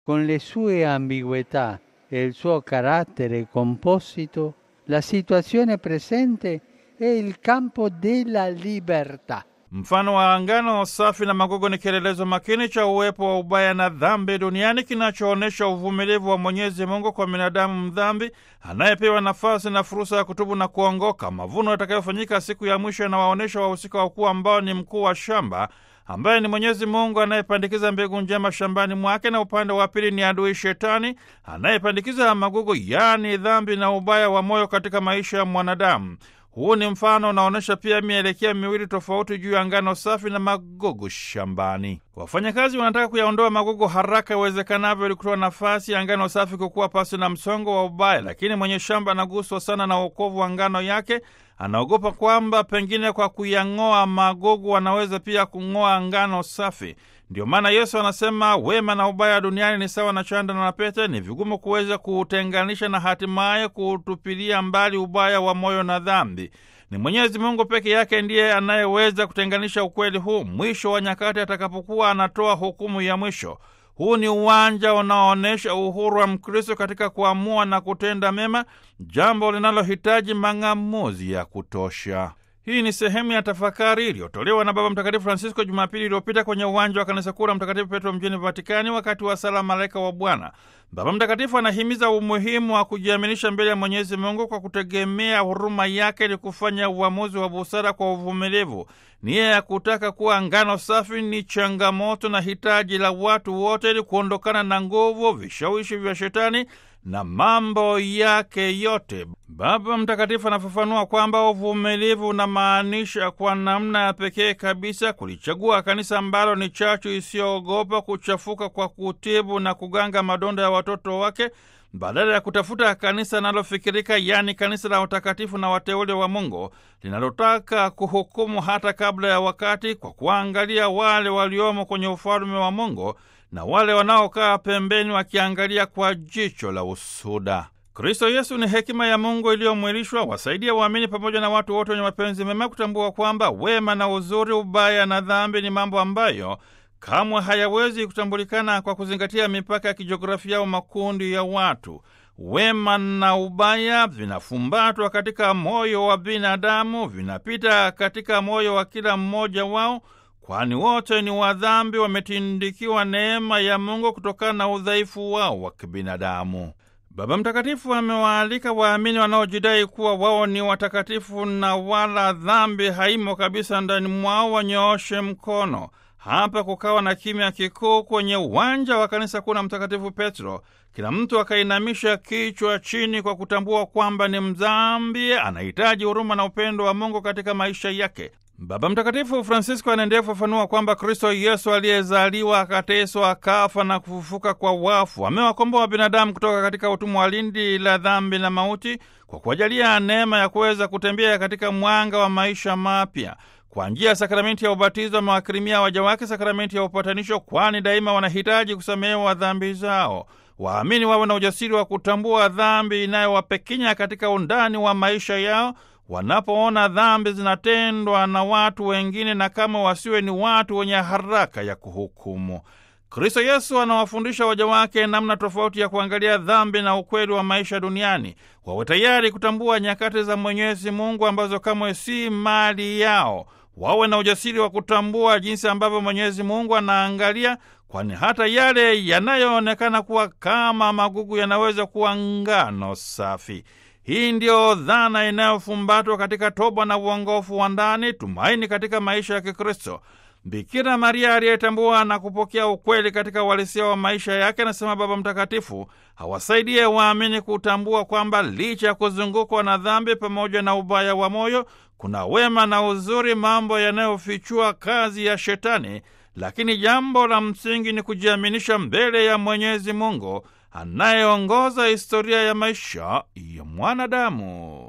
con le sue ambiguità e il suo carattere composito, la situazione presente è il campo della libertà. Mfano wa ngano safi na magogo ni kielelezo makini cha uwepo wa ubaya na dhambi duniani kinachoonyesha uvumilivu wa Mwenyezi Mungu kwa binadamu mdhambi anayepewa nafasi na fursa ya kutubu na kuongoka. Mavuno yatakayofanyika siku ya mwisho yanawaonyesha wahusika wakuu ambao ni mkuu wa shamba ambaye ni Mwenyezi Mungu anayepandikiza mbegu njema shambani mwake, na upande wa pili ni adui Shetani anayepandikiza magugu, yaani dhambi na ubaya wa moyo katika maisha ya mwanadamu. Huu ni mfano unaonyesha pia mielekeo miwili tofauti juu ya ngano safi na magugu shambani. Wafanyakazi wanataka kuyaondoa magugu haraka iwezekanavyo ili kutoa nafasi ya ngano safi kukuwa pasi na msongo wa ubaya, lakini mwenye shamba anaguswa sana na uokovu wa ngano yake. Anaogopa kwamba pengine kwa kuyang'oa magugu anaweza pia kung'oa ngano safi. Ndio maana Yesu anasema wema na ubaya duniani ni sawa na chanda na pete, ni vigumu kuweza kuutenganisha na hatimaye kuutupilia mbali ubaya wa moyo na dhambi. Ni Mwenyezi Mungu peke yake ndiye anayeweza kutenganisha ukweli huu mwisho wa nyakati atakapokuwa anatoa hukumu ya mwisho. Huu ni uwanja unaoonyesha uhuru wa Mkristo katika kuamua na kutenda mema, jambo linalohitaji mang'amuzi ya kutosha. Hii ni sehemu ya tafakari iliyotolewa na Baba Mtakatifu Francisco Jumapili iliyopita kwenye uwanja wa kanisa kuu la Mtakatifu Petro mjini Vatikani wakati wa sala Malaika wa Bwana. Baba Mtakatifu anahimiza umuhimu wa kujiaminisha mbele ya Mwenyezi Mungu kwa kutegemea huruma yake ili kufanya uamuzi wa busara kwa uvumilivu. Nia ya kutaka kuwa ngano safi ni changamoto na hitaji la watu wote ili kuondokana na nguvu, vishawishi vya Shetani na mambo yake yote. Baba Mtakatifu anafafanua kwamba uvumilivu unamaanisha kwa namna ya pekee kabisa kulichagua kanisa ambalo ni chachu isiyoogopa kuchafuka kwa kutibu na kuganga madonda ya watoto wake badala ya kutafuta kanisa linalofikirika, yaani kanisa la watakatifu na wateule wa Mungu linalotaka kuhukumu hata kabla ya wakati, kwa kuangalia wale waliomo kwenye ufalme wa Mungu na wale wanaokaa pembeni wakiangalia kwa jicho la usuda. Kristo Yesu ni hekima ya Mungu iliyomwilishwa, wasaidia waamini pamoja na watu wote wenye mapenzi mema kutambua kwamba wema na uzuri, ubaya na dhambi ni mambo ambayo kamwe hayawezi kutambulikana kwa kuzingatia mipaka ya kijiografia au makundi ya watu. Wema na ubaya vinafumbatwa katika moyo wa binadamu, vinapita katika moyo wa kila mmoja wao kwani wote ni wadhambi, wametindikiwa neema ya Mungu kutokana na udhaifu wao wa kibinadamu. Baba Mtakatifu amewaalika waamini wanaojidai kuwa wao ni watakatifu na wala dhambi haimo kabisa ndani mwao wanyooshe mkono. Hapa kukawa na kimya kikuu kwenye uwanja wa kanisa kuu la Mtakatifu Petro. Kila mtu akainamisha kichwa chini kwa kutambua kwamba ni mdhambi, anahitaji huruma na upendo wa Mungu katika maisha yake. Baba Mtakatifu Francisco anaendelea kufafanua kwamba Kristo Yesu aliyezaliwa akateswa, akafa na kufufuka kwa wafu amewakomboa binadamu kutoka katika utumwa wa lindi la dhambi na mauti kwa kuwajalia neema ya kuweza kutembea katika mwanga wa maisha mapya. Kwa njia ya sakramenti ya ubatizo amewakirimia waja wake sakramenti ya upatanisho, kwani daima wanahitaji kusamehewa dhambi zao. Waamini wawe na ujasiri wa kutambua dhambi inayowapekenya katika undani wa maisha yao wanapoona dhambi zinatendwa na watu wengine, na kama wasiwe ni watu wenye haraka ya kuhukumu. Kristo Yesu anawafundisha waja wake namna tofauti ya kuangalia dhambi na ukweli wa maisha duniani. Wawe tayari kutambua nyakati za Mwenyezi Mungu ambazo kamwe si mali yao. Wawe na ujasiri wa kutambua jinsi ambavyo Mwenyezi Mungu anaangalia, kwani hata yale yanayoonekana kuwa kama magugu yanaweza kuwa ngano safi. Hii ndiyo dhana inayofumbatwa katika toba na uongofu wa ndani, tumaini katika maisha ya Kikristo. Bikira Maria aliyetambua na kupokea ukweli katika uhalisia wa maisha yake, anasema Baba Mtakatifu, hawasaidie waamini kutambua kwamba licha ya kuzungukwa na dhambi pamoja na ubaya wa moyo, kuna wema na uzuri, mambo yanayofichua kazi ya Shetani. Lakini jambo la msingi ni kujiaminisha mbele ya Mwenyezi Mungu anayeongoza historia ya maisha ya mwanadamu.